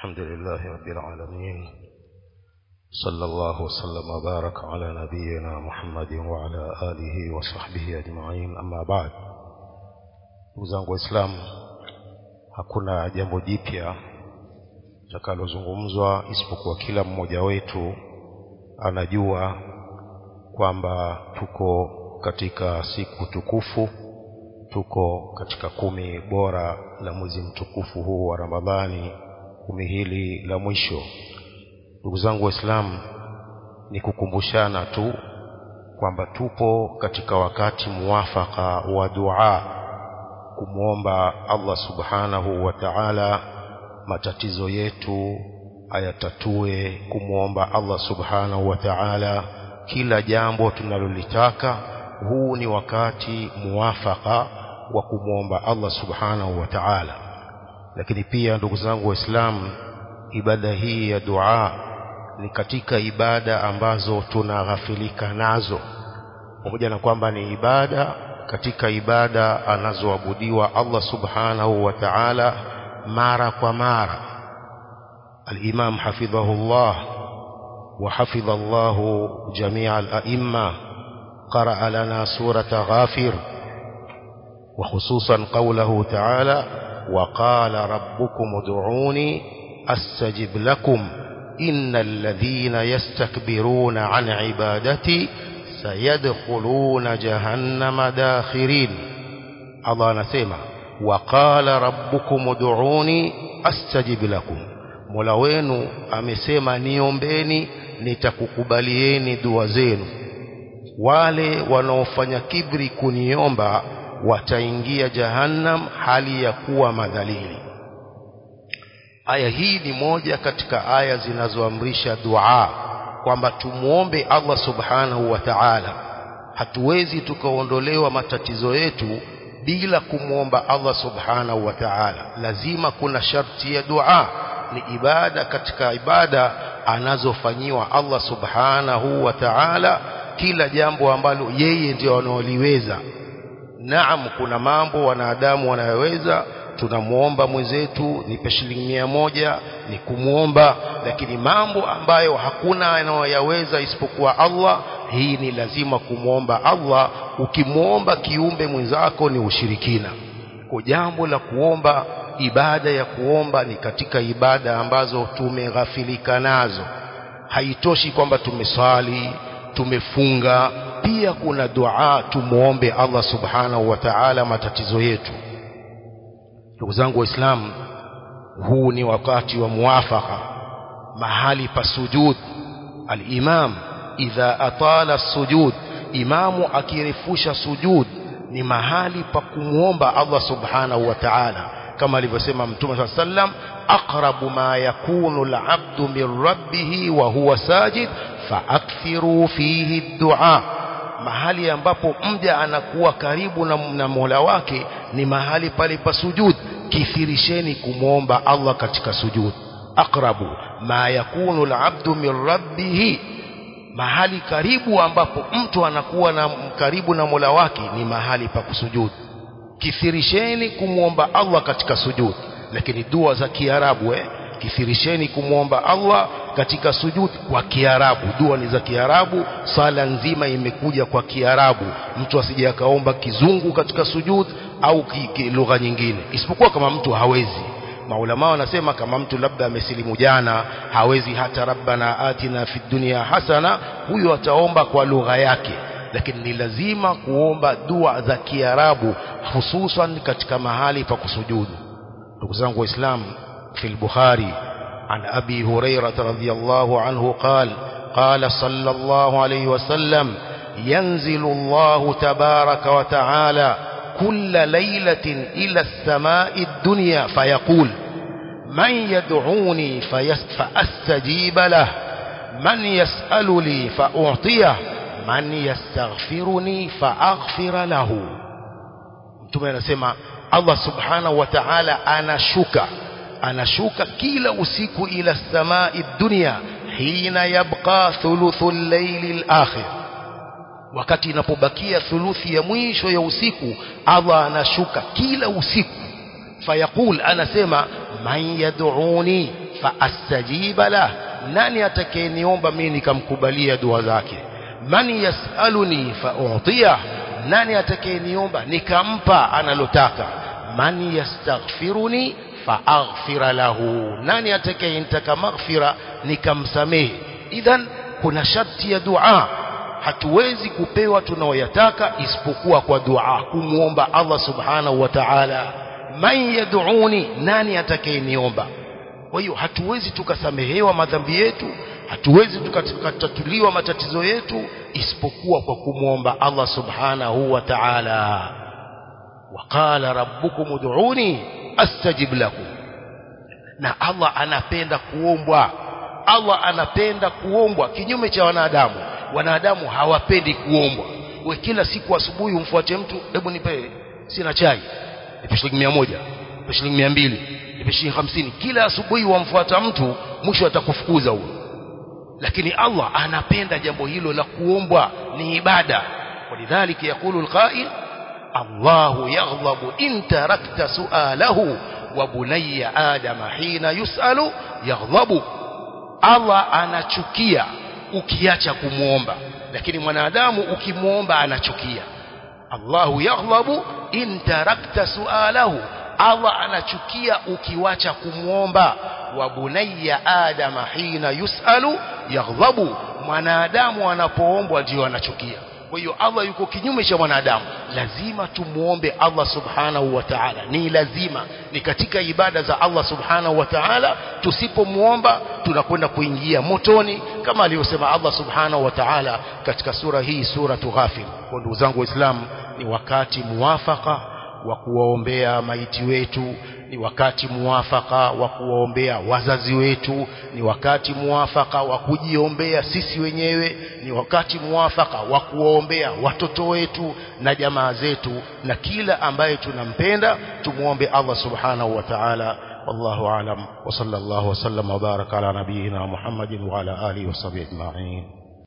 الحمد لله رب العالمين صلى الله وسلم وبارك على نبينا محمد وعلى آله وصحبه أجمعين أما بعد ndugu zangu waislamu hakuna jambo jipya takalozungumzwa isipokuwa kila mmoja wetu anajua kwamba tuko katika siku tukufu tuko katika kumi bora la mwezi mtukufu huu wa ramadhani kumi hili la mwisho ndugu zangu waislamu ni kukumbushana tu kwamba tupo katika wakati muwafaka wa dua kumwomba Allah subhanahu wa ta'ala matatizo yetu ayatatue kumwomba Allah subhanahu wa ta'ala kila jambo tunalolitaka huu ni wakati muwafaka wa kumwomba Allah subhanahu wa ta'ala lakini pia ndugu zangu waislamu ibada hii ya dua ni katika ibada ambazo tunaghafilika nazo pamoja na kwamba ni ibada katika ibada anazoabudiwa Allah subhanahu wa ta'ala mara kwa mara al-Imam hafidhahullah wa hafidha Allah jami'a al-a'imma qara'a lana surata ghafir wa khususan qawluhu ta'ala wa qala rabbukum ud'uni astajib lakum innal ladhina yastakbiruna 'an 'ibadati sayadkhuluna jahannama dakhirin Allah anasema waqala rabbukum ud'uni astajib lakum Mola wenu amesema niombeni nitakukubalieni dua zenu wale wanaofanya kibri kuniomba wataingia jahannam hali ya kuwa madhalili aya hii ni moja katika aya zinazoamrisha dua kwamba tumuombe Allah subhanahu wa ta'ala hatuwezi tukaondolewa matatizo yetu bila kumwomba Allah subhanahu wa ta'ala lazima kuna sharti ya dua ni ibada katika ibada anazofanyiwa Allah subhanahu wa ta'ala kila jambo ambalo yeye ndio anaoliweza naam kuna mambo wanadamu wanayoweza tunamuomba mwenzetu nipe shilingi mia moja ni kumwomba lakini mambo ambayo hakuna anayoyaweza isipokuwa Allah hii ni lazima kumwomba Allah ukimwomba kiumbe mwenzako ni ushirikina kwa jambo la kuomba ibada ya kuomba ni katika ibada ambazo tumeghafilika nazo haitoshi kwamba tumeswali tumefunga pia kuna dua tumuombe Allah subhanahu wa ta'ala matatizo yetu ndugu zangu waislamu huu ni wakati wa muwafaka mahali pa sujud al-imam idha atala sujud imamu akirefusha sujud ni mahali pa kumwomba Allah subhanahu wa ta'ala kama alivyosema mtume sallam aqrabu ma yakunu al-abdu min rabbih wa huwa sajid faakthiru fihi ad-du'a mahali ambapo mja anakuwa karibu na, na Mola wake ni mahali pale pa sujud kithirisheni kumwomba Allah katika sujud aqrabu ma yakunu al-abdu min rabbih mahali karibu ambapo mtu anakuwa na karibu na Mola wake ni mahali pa kusujud kithirisheni kumwomba Allah katika sujud lakini dua za Kiarabu eh kithirisheni kumwomba Allah katika sujud kwa Kiarabu dua ni za Kiarabu sala nzima imekuja kwa Kiarabu mtu asije akaomba kizungu katika sujud au lugha nyingine isipokuwa kama mtu hawezi maulama wanasema kama mtu labda amesilimu jana hawezi hata rabbana atina fid dunya hasana huyo ataomba kwa lugha yake lakini ni lazima kuomba dua za Kiarabu hususan katika mahali pa kusujudu ndugu zangu waislamu في البخاري عن أبي هريرة رضي الله عنه قال قال صلى الله عليه وسلم ينزل الله تبارك وتعالى كل ليلة إلى السماء الدنيا فيقول من يدعوني فأستجيب له من يسأل لي فأعطيه من يستغفرني فأغفر له mtume anasema Allah subhanahu wa ta'ala anashuka anashuka kila usiku ila samai dunia hina yabqa thuluthul layli al-akhir wakati inapobakia thuluthi ya mwisho ya usiku Allah anashuka kila usiku fayaqul anasema man yad'uni faastajiba lah nani atakayeniomba mimi nikamkubalia dua zake man yasaluni fa'utiyah nani atakayeniomba nikampa analotaka man yastaghfiruni faaghfira lahu nani atakayenitaka maghfira nikamsamehe idhan kuna sharti ya dua hatuwezi kupewa tunaoyataka isipokuwa kwa dua kumwomba Allah subhanahu wa ta'ala man yad'uni nani atakayeniomba kwa hiyo hatuwezi tukasamehewa madhambi yetu hatuwezi tukatatuliwa matatizo yetu isipokuwa kwa kumwomba Allah subhanahu wa ta'ala waqala rabbukum ud'uni astajib lakum na Allah anapenda kuombwa Allah anapenda kuombwa kinyume cha wanadamu wanadamu hawapendi kuombwa we kila siku asubuhi umfuate mtu hebu nipe sina chai nipe shilingi 100 nipe shilingi 200 nipe shilingi 50 kila asubuhi wamfuata mtu mwisho atakufukuza huyo lakini Allah anapenda jambo hilo la kuombwa ni ibada walidhalika yakulu alqa'il الله يغضب إن تركت سؤاله وبني آدم حين يسأل يغضب الله anachukia ukiacha kumuomba lakini mwanadamu ukimuomba anachukia Allahu yaghlabu in tarakta sualahu Allah anachukia ukiwacha kumuomba wa bunayya adama hina yusalu yaghlabu mwanadamu anapoombwa ndio anachukia kwa hiyo Allah yuko kinyume cha mwanadamu lazima tumuombe Allah subhanahu wa ta'ala ni lazima ni katika ibada za Allah subhanahu wa ta'ala tusipomuomba tunakwenda kuingia motoni kama alivyosema Allah subhanahu wa ta'ala katika sura hii sura Ghafir kwa ndugu zangu waislamu ni wakati muwafaka wa kuwaombea maiti wetu ni wakati muwafaka wa kuwaombea wazazi wetu ni wakati muwafaka wa kujiombea sisi wenyewe ni wakati muwafaka wa kuwaombea watoto wetu na jamaa zetu na kila ambaye tunampenda tumuombe Allah subhanahu wa ta'ala wallahu alam wa sallallahu wa sallam wa baraka ala nabiyyina Muhammadin wa ala alihi wa sahbihi ajma'in